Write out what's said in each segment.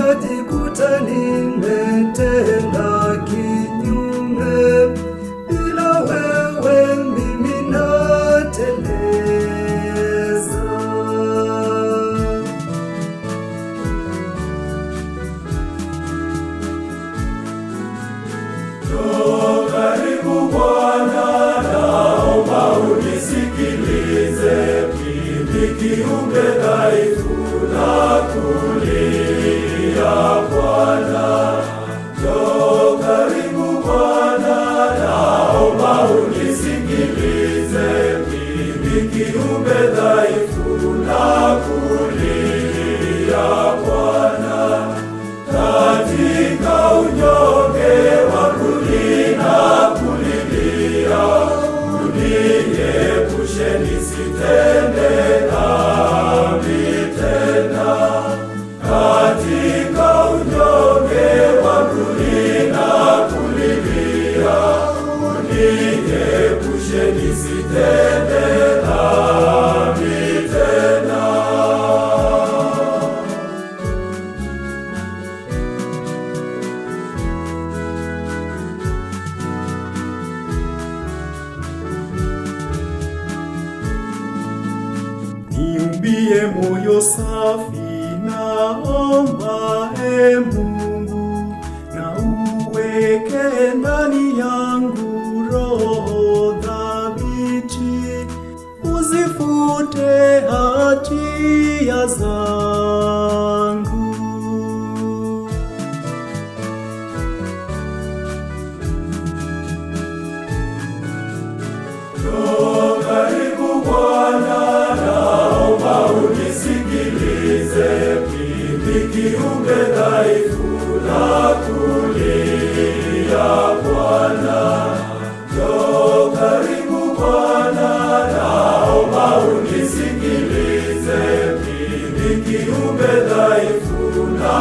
najikuta nimetenda kinyume, bila wewe mimi nateleza. Karibu Bwana, naomba unisikilize, mimi kiumbe dhaifu na kulia Bwana. Njoo karibu Bwana, naomba unisikilize, mimi kiumbe dhaifu na kulia Bwana. Katika unyonge wangu ninakulilia, uniepushe nisitende dhambi tena. Katika unyonge wangu ninakulilia, uniepushe nisitende dhambi tena. Niumbie moyo safi, naomba e Mungu, na uweke ndani yangu roho thabiti, uzifute hatia zangu. Njoo karibu Bwana, naomba unisikilize, mimi kiumbe dhaifu na kulia Bwana. Njoo karibu Bwana, naomba unisikilize, mimi kiumbe dhaifu na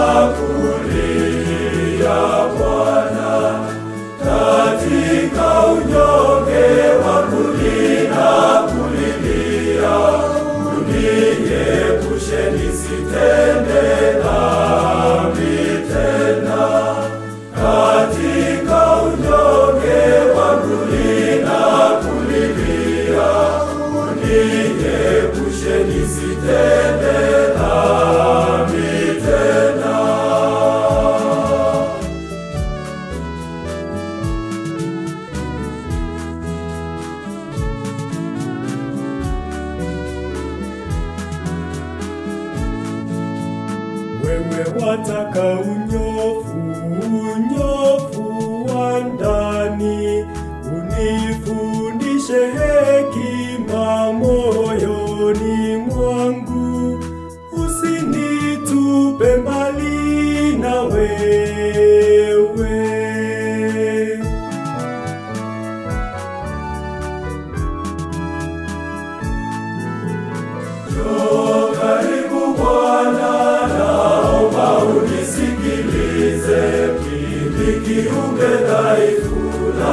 kulia Bwana. Katika unyonge wangu ninakulilia, uniepushe nisitende dhambi tena. Katika unyonge wangu ninakulilia, uniepushe nisitende dhambi tena. Wewe wataka unyofu, unyofu wa ndani, unifundishe hekima moyoni mwangu, usinitupe mbali na wewe. Njoo karibu Bwana, naomba unisikilize, mimi kiumbe dhaifu na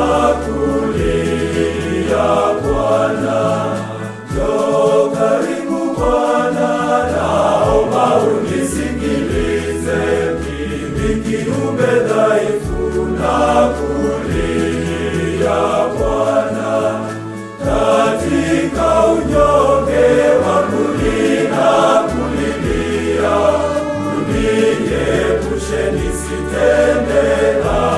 kulia Bwana. Njoo karibu Bwana, naomba unisikilize, mimi kiumbe dhaifu na kulia Bwana. Katika unyonge wangu ninakulilia, uniepushe nisitende dhambi